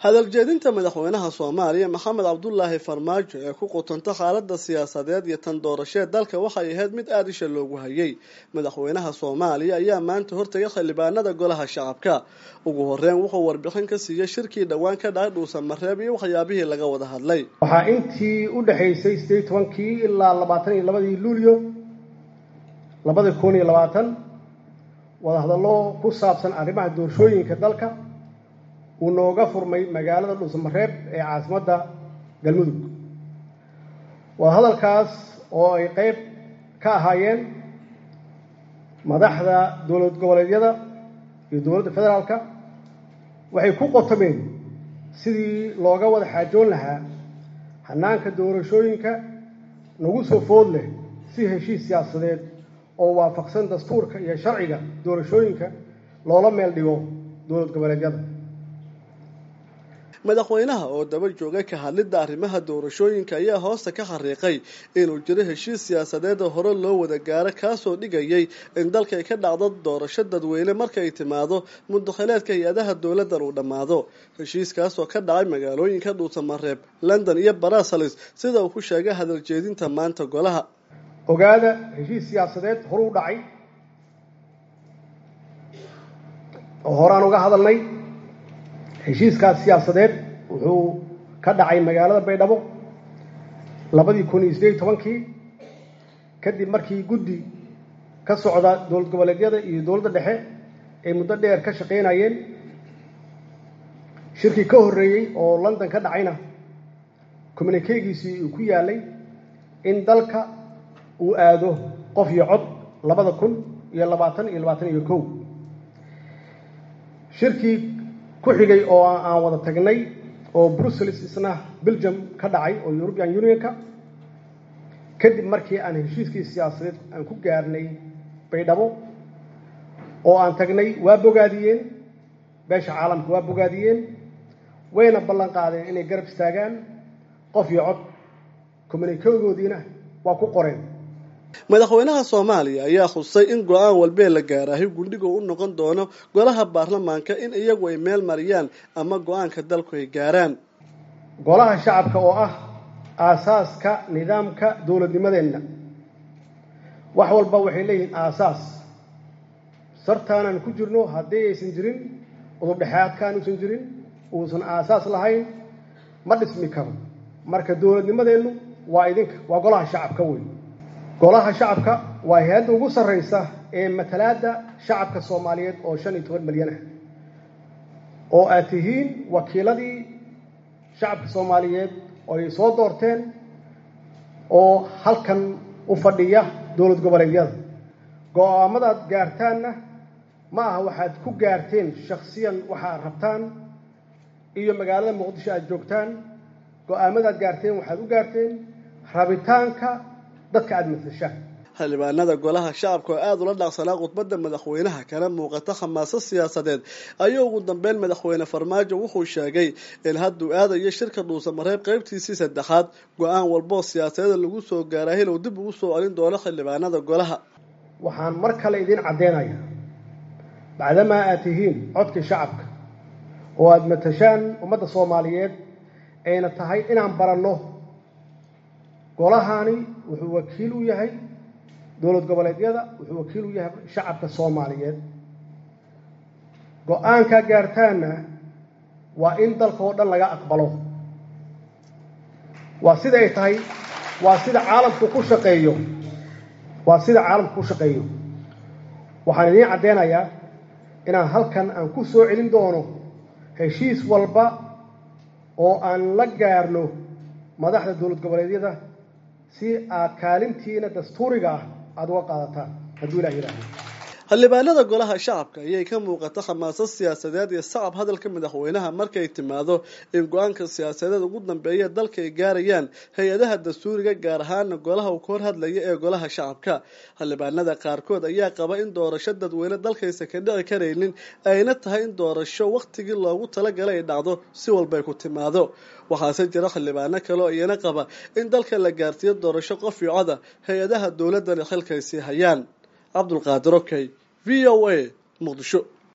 hadaljeedinta madaxweynaha soomaaliya maxamed cabdulaahi farmaajo ee ku qutanta xaalada siyaasadeed iyo tan doorashee dalka waxay ahayd mid aada isha loogu hayay madaxweynaha soomaaliya ayaa maanta hortagay xildhibaanada golaha shacabka ugu horeyn wuxuu warbixin ka siiyey shirkii dhowaan ka dhacay dhuusamareeb iyo waxyaabihii laga wada hadlay waxaa intii u dhexaysay sideed tobankii ilaa labaatan iyo labadii luulyo labada kun iyo labaatan wadahadallo ku saabsan arrimaha doorashooyinka dalka uu nooga furmay magaalada dhuusamareeb ee caasimadda galmudug wadahadalkaas oo ay qeyb ka ahaayeen madaxda dowlad goboleedyada iyo dowladda federaalka waxay ku qotomeen sidii looga wada xaajoon lahaa hanaanka doorashooyinka nagu soo food leh si heshiis siyaasadeed oo waafaqsan dastuurka iyo sharciga doorashooyinka loola meel dhigo dowlad goboleedyada madaxweynaha oo daba joogay ka hadlidda arrimaha doorashooyinka ayaa hoosta ka xariiqay inuu jiro heshiis siyaasadeed oo hore loo wada gaaro kaasoo dhigayay in dalka ay ka dhacdo doorasho dadweyne marka ay timaado mudakhileedka hay-adaha dowladdan uu dhammaado heshiiskaasoo ka dhacay magaalooyinka dhuusamareeb london iyo brussels sida uu ku sheegay hadaljeedinta maanta golaha ogaada heshiis siyaasadeed horuu dhacay oo horaan uga hadalnay heshiiskaas siyaasadeed wuxuu ka dhacay magaalada baydhabo labadii kun iyo sideed iyo tobankii kadib markii guddi ka socda dowlad goboleedyada iyo dowladda dhexe ay muddo dheer ka shaqaynayeen shirkii ka horreeyey oo london ka dhacayna communikeegiisii uu ku yaalay in dalka uu aado qof iyo cod labada kun iyo labaatan iyo labaatan iyo kow shirkii ku xigay oo aan wada tagnay oo brussels isna belgium ka dhacay oo european unionka kadib markii aan heshiiskii siyaasadeed aan ku gaarnay baydhabo oo aan tagnay waa bogaadiyeen beesha caalamka waa bogaadiyeen wayna ballan qaadeen inay garab istaagaan qof iyo cod communikegoodiina waa ku qoreen madaxweynaha soomaaliya ayaa khusay in go-aan walbee la gaaraahay gundhiga u noqon doono golaha baarlamaanka in iyagu ay meel mariyaan ama go-aanka dalku ay gaaraan golaha shacabka oo ah aasaaska nidaamka dowladnimadeenna wax walba waxay leeyihiin aasaas sartaanaan ku jirno haddii aysan jirin udubdhexaadkaan uusan jirin uusan aasaas lahayn ma dhismi karo marka dowladnimadeennu waa idinka waa golaha shacabka wey golaha shacabka waa hay-adda ugu sarreysa ee matalaadda shacabka soomaaliyeed oo shan iyo toban milyan ah oo aad tihiin wakiiladii shacabka soomaaliyeed oo ay soo doorteen oo halkan u fadhiya dowlad goboleedyada go-aamadaad gaartaanna ma aha waxaad ku gaarteen shakhsiyan waxaad rabtaan iyo magaalada muqdisho aad joogtaan go-aamadaad gaarteen waxaad u gaarteen rabitaanka dadka aada matashaan xildhibaanada golaha shacabka oo aada ula dhaaqsanaa khudbadda madaxweynaha kana muuqata khamaasad siyaasadeed ayuu ugu dambeyn madaxweyne farmaajo wuxuu sheegay in hadduu aadayo shirka dhuusamareeb qeybtiisii saddexaad go-aan walboo siyaasadeeda lagu soo gaaraa hilow dib ugu soo celin doono xildhibaanada golaha waxaan mar kale idiin caddeynaya bacdamaa aad tihiin codkii shacabka oo aada matashaan ummadda soomaaliyeed ayna tahay inaan baranno golahani wuxuu wakiil u yahay dowlad goboleedyada wuxuu wakiil u yahay shacabka soomaaliyeed go-aankaa gaartaanna waa in dalka oo dhan laga aqbalo waa sida ay tahay waa sida caalamku ku shaqeeyo waa sida caalamku ku shaqeeyo waxaan idiin caddeynayaa inaan halkan aan ku soo celin doono heshiis walba oo aan la gaarno madaxda dowlad goboleedyada si aad kaalintiina dastuuriga ah aada uga qaadataan hadduu ilah yidhaahdo xildhibaanada golaha shacabka ayay ka muuqata khamaasad siyaasadeed iyo sacab hadalka madaxweynaha markay timaado in go-aanka siyaasadeed ugu dambeeya dalka ay gaarayaan hay-adaha dastuuriga gaar ahaana golaha uu ka hor hadlaya ee golaha shacabka xildhibaanada qaarkood ayaa qaba in doorasho dadweyne dalkaysa ka dhici karaynin ayna tahay in doorasho wakhtigii loogu talagalay ay dhacdo si walbay ku timaado waxaase jira xildhibaano kale oo iyana qaba in dalka la gaarsiiyo doorasho qof iyo coda hay-adaha dowladana xilkaysii hayaan cabdulqaadir okey v o a muqdisho